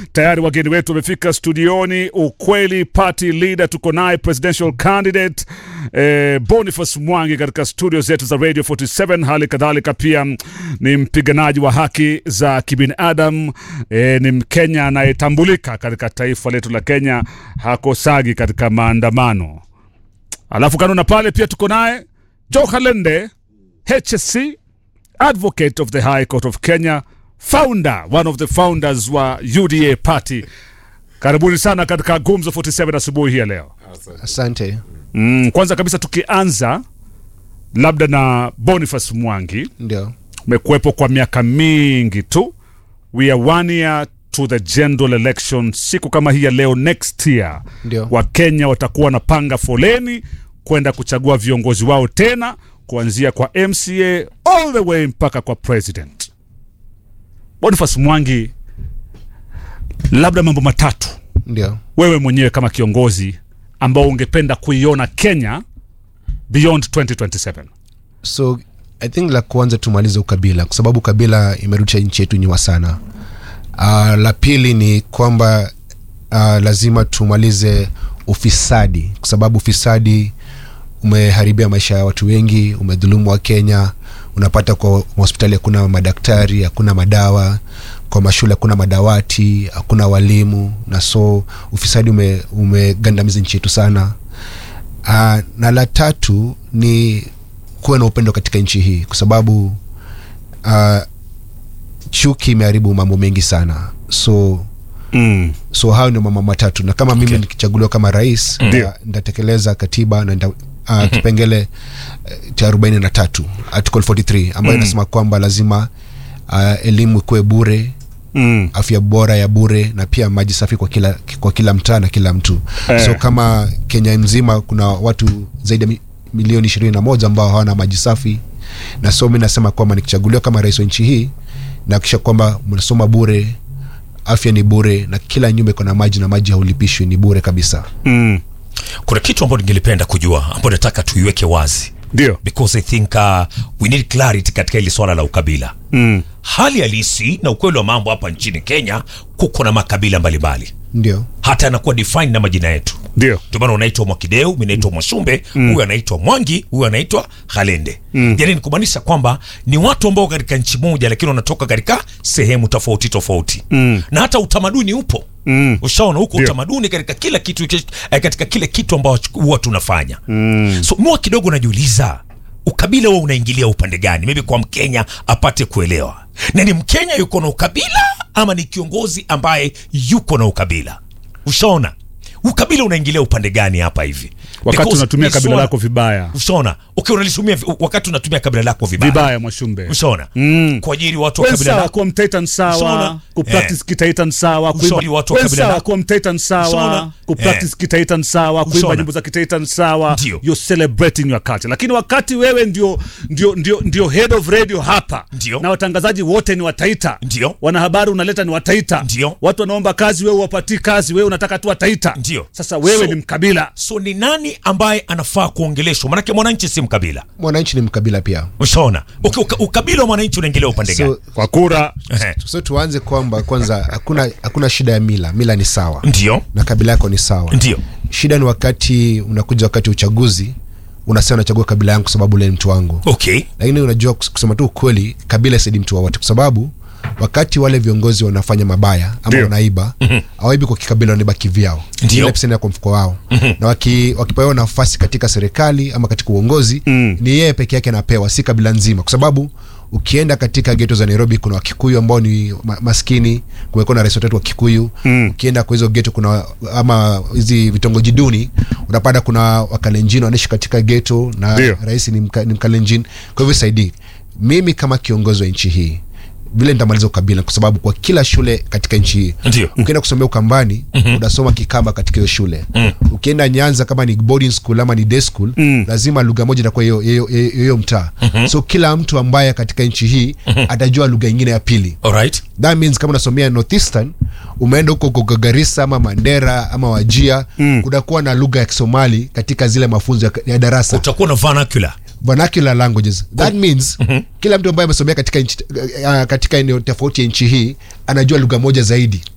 Tayari wageni wetu wamefika studioni. Ukweli party leader tuko naye presidential candidate eh, Boniface Mwangi katika studio zetu za Radio 47. Hali kadhalika pia mm, ni mpiganaji wa haki za kibinadamu eh, ni Mkenya anayetambulika katika taifa letu la Kenya, hakosagi katika maandamano. Alafu kanuna pale pia tuko naye Joe Kalende HSC advocate of the High Court of Kenya, founder, one of the founders wa UDA party. Karibuni sana katika Gumzo 47 asubuhi hii ya leo. Asante. Mm, kwanza kabisa tukianza labda na Boniface Mwangi, Ndio, umekuwepo kwa miaka mingi tu. We are one year to the general election. Siku kama hii ya leo next year, Ndio. Wakenya watakuwa wanapanga foleni kwenda kuchagua viongozi wao tena kuanzia kwa MCA all the way mpaka kwa president. Boniface Mwangi, labda mambo matatu ndio. wewe mwenyewe kama kiongozi ambao ungependa kuiona Kenya beyond 2027. So I think la kwanza tumalize ukabila, kwa sababu ukabila imerudisha nchi yetu nyuma sana. Uh, la pili ni kwamba uh, lazima tumalize ufisadi, kwa sababu ufisadi umeharibia maisha ya watu wengi, umedhulumu wa Kenya. Unapata kwa hospitali hakuna madaktari, hakuna madawa, kwa mashule hakuna madawati, hakuna walimu, na so ufisadi ume, umegandamiza nchi yetu sana. Uh, na la tatu ni kuwa na upendo katika nchi hii kwa sababu uh, chuki imeharibu mambo mengi sana so Mm. so hayo ndio mambo matatu na kama mimi nikichaguliwa kama rais Ndio. nita- nitatekeleza katiba na nita, uh, kipengele uh, cha arobaini na tatu article 43 ambayo inasema kwamba lazima uh, elimu ikuwe bure Mm. afya bora ya bure na pia maji safi kwa kila, kwa kila mtaa na kila mtu Eh. so kama kenya mzima kuna watu zaidi ya mi- milioni ishirini na moja ambao hawana maji safi na so mi nasema kwamba nikichaguliwa kama rais wa nchi hii nahakikisha kwamba mnasoma bure afya ni bure na kila nyumba iko na maji na maji haulipishwi ni bure kabisa Mm. kuna kitu ambacho ningelipenda kujua ambayo nataka tuiweke wazi Ndio. because i think uh, we need clarity katika hili swala la ukabila Mm. hali halisi na ukweli wa mambo hapa nchini kenya kuko na makabila mbalimbali ndio hata anakuwa define na majina yetu Ndio. ndio maana unaitwa mwakideu mi naitwa mwashumbe huyu anaitwa mwangi huyu anaitwa halende mm. yani ni kumaanisha kwamba ni watu ambao katika nchi moja lakini wanatoka katika sehemu tofauti tofauti mm. na hata utamaduni upo Mm. ushaona huko Ndio. utamaduni katika kila kitu eh, katika kile kitu ambacho huwa tunafanya mm. so mwa kidogo najiuliza ukabila huwa unaingilia upande gani maybe kwa mkenya apate kuelewa na ni mkenya yuko na ukabila ama ni kiongozi ambaye yuko na ukabila ushaona ukabila unaingilia upande gani hapa hivi Wakati Because unatumia ni kabila swala- lako vibaya. ushaona okay, unalitumia vi- wakati unatumia kabila lako vibaya, Vibaya Mwashumbe. ushaona Mm. kuajiri watu wa Wewe kabila sawa lako kuwa mtaita ni sawa, Ushaona? kupractice Eh. kitaita ni sawa, Ushauri watu wa Wewe kabila sawa lako. kuwa mtaita ni sawa, Ushaona? kupractice Eh. kitaita ni sawa, kuimba Ushaona? nyimbo za kitaita ni sawa. Ndio. You're celebrating your culture. Lakini wakati wewe ndio ndio ndio ndio head of radio hapa Ndio. na watangazaji wote ni wataita. Ndio. Wanahabari unaleta ni wataita. Ndio. Watu wanaomba kazi wewe wapatii kazi, wewe unataka tu wataita. Ndio. Sasa wewe So- ni mkabila. so ni nani ambaye anafaa kuongeleshwa manake mwananchi si mkabila mwananchi ni mkabila pia ushaona okay, uka, ukabila wa mwananchi unaingilia upande gani so, Kwa kura Ehe. so tuanze kwamba kwanza hakuna hakuna shida ya mila mila ni sawa ndio na kabila yako ni sawa ndio shida ni wakati unakuja wakati wa uchaguzi unasema unachagua kabila yangu kwa sababu ule ni mtu wangu okay lakini unajua kus- kusema tu ukweli kabila isaidi mtu wowote kwa sababu wakati wale viongozi wanafanya mabaya ama Ndio. wanaiba hawaibi kwa kikabila wanaiba kivyao Ndio. Ile percent ya kwa mfuko wao na waki, wakipewa nafasi katika serikali ama katika uongozi Mm. ni yeye peke yake anapewa si kabila nzima kwa sababu ukienda katika geto za nairobi kuna wakikuyu ambao ni ma, maskini kumekuwa na rais watatu wa kikuyu Mm. ukienda kwa hizo geto kuna ama hizi vitongoji duni unapata kuna wakalenjin wanaishi katika geto na Ndio. rais ni, mka, ni mkalenjin kwa hivyo saidii mimi kama kiongozi wa nchi hii vile nitamaliza ukabila kwa sababu kwa kila shule katika nchi hii Ndio. ukienda kusomea ukambani mm-hmm. unasoma kikamba katika hiyo shule mm. ukienda nyanza kama ni boarding school ama ni day school Mm. lazima lugha moja itakuwa hiyo- hiyo hiyo- hiyo mtaa mm-hmm. so kila mtu ambaye katika nchi hii mm-hmm. atajua lugha ingine ya pili alright that means kama unasomea northeastern umeenda huko huko garissa ama mandera ama wajia mm. kunakuwa na lugha ya kisomali katika zile mafunzo ya, ya darasa utakuwa na vernacular vernacular languages that means kila mtu ambaye amesomea katika nchi, uh, katika eneo tofauti ya nchi hii anajua lugha moja zaidi